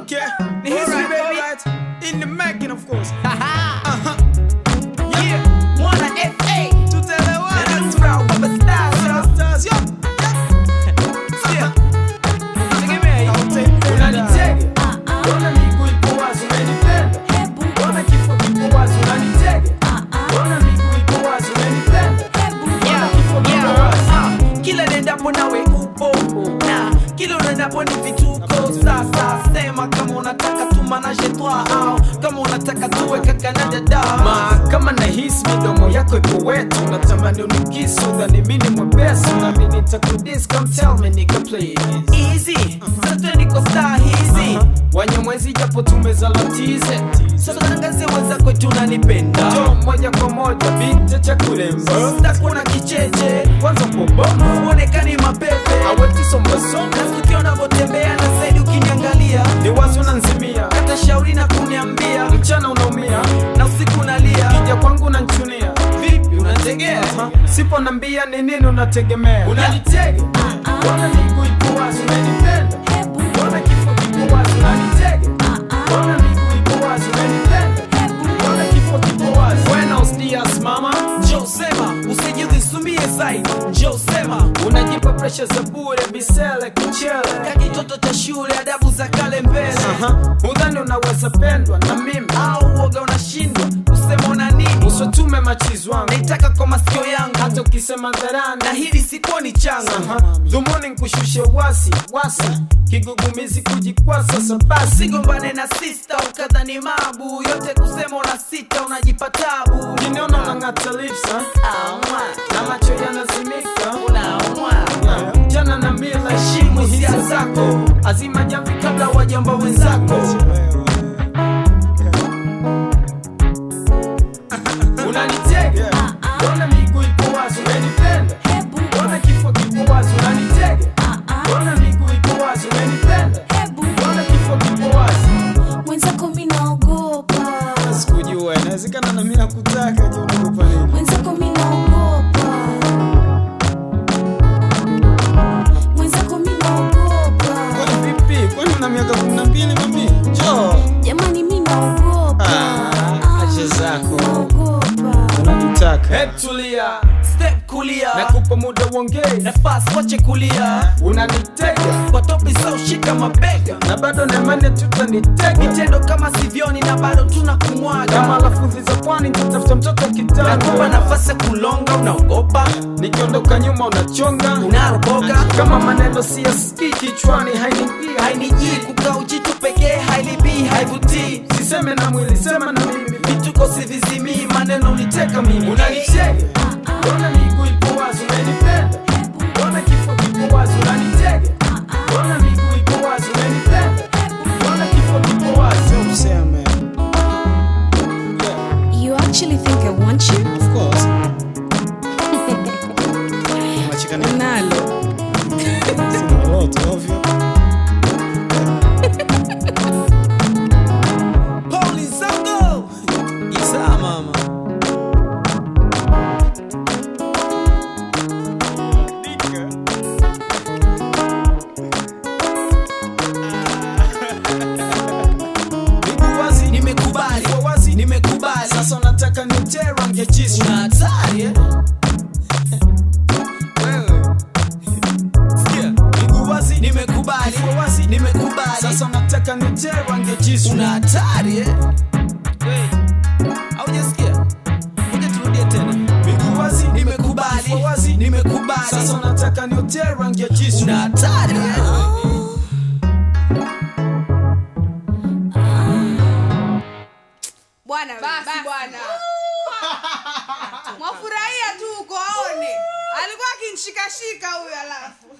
Okay, ni history Alright, baby. alright. In the making of course. Haha. Yeah, Mwana FA. tutaelewana Na tu. Rao Baba Stars, yo. Stars, yo. Sikia. Tegemea hii. Utaipenda. Unanitega. Mbona miguu ipo wazi unanipenda? Mbona kifo kipo wazi unanitega? Mbona miguu ipo wazi unanipenda? Mbona kifo kipo wazi? Ah, Kila nendapo nawe upo na kila unaendapo ni vituko. Sasa sema kama unataka tumanaje twa au kama unataka tuwe kaka na dada. Ma, kama nahisi midomo yako ipo wetu natamani unikisu dhani mini mwepesi nami nitakudis come tell me nigga please Easy, sasa niko star hizi. wanyamwezi japo tumezalatize Sasa tangazie wenzako eti unanipenda. jo moja kwa moja binti cha kulemba Sitakuwa na kicheche, kwanza pobomo uonekani mapepe. awetisombasoma Na tukiwa unavyotembea na zaidi ukiniangalia, ni wazi unanzimia hata shauri na kuniambia, mchana unaumia na usiku unalia. kija kwangu unanchunia Vipi unategea? Ha, sipo nambia ni nini unategemea Unanitega? Mbona miguu ipo wazi unanipenda? Mbona kifo kipo wazi unanitega? Mbona miguu ipo wazi unanipenda? Mbona kifo kipo wazi? buenos dias mama Njoo sema, usijidhisumie zaidi. Njoo sema, unajipa presha za bure bisele kichele ka kitoto cha shule, adabu za kale mbele. Aha, udhani unaweza pendwa na mimi Au uoga unashindwa kusema una nini? usotume machizi wangu Naitaka kwa masikio yangu, hata ukisema dharani na hili sikuwa ni changa. Aha, dhumuni nkushushe wasi wasi kigugumizi kujikwasa sabasi Usigombane na sista ukadhani mabu yote kusema una sita unajipa tabu. kiniona unang'ata lips ha? Aumwa, na macho yanazimika unaumwa. Yeah, jana na mila heshimu hisia zako azima jamvi kabla wajamba wenzako unanitega mbona miguu ipo wazi unanipenda mbona kifo kipo wazi unanitega mbona miguu ipo wazi unanipenda mbona kifo kipo wazi mwenzako mi naogopa sikujua inawezekana na mimi nakutaka je unaogopa nini mwenzako mi naogopa mwenzako mi naogopa kwani vipi kwani una miaka kumi na mbili mami jo jamani mi naogopa Ah, acha zako. naogopa unanitaka Hebu tulia, step kulia, nakupa muda uongee nafasi wache kulia, unanitega kwa topi za ushika mabega, na bado naimani tutanitega vitendo kama sivyoni na bado tuna kama kumwaga. lafudhi za pwani tutafuta mtoto Nakupa kitanda nafasi ya kulonga, unaogopa, nikiondoka nyuma unachonga unaroboka, kama maneno siyasikii kichwani hainiingia hainijii kukaa ujitu pekee, hailibii, haivutii siseme na mwili sema na mimi vituko sivizimii, maneno uniteka mimi, unanitega mbona miguu ipo wazi unanipenda mbona kifo kipo wazi unanitega mbona miguu ipo wazi unanipenda mbona kifo kipo wazi useme you actually think i want you of course unacheka nalo sina lolote ovyo Pauli Zango, Isa mama. miguu wazi Nimekubali, Ipo wazi nimekubali. sasa unataka niutere rangi jisu Una hatari eh? Wewe. Sikia, miguu wazi nimekubali, Ipo wazi nimekubali. sasa unataka niutere rangi jisu Una hatari eh? Wewe. Haujasikia? Ngoja turudie tena. miguu wazi Nimekubali, Ipo wazi nimekubali. sasa unataka niutere rangi ya jisu Una hatari eh? bwana basi bwana mwafurahia tu uko aone alikuwa akinshikashika huyo alafu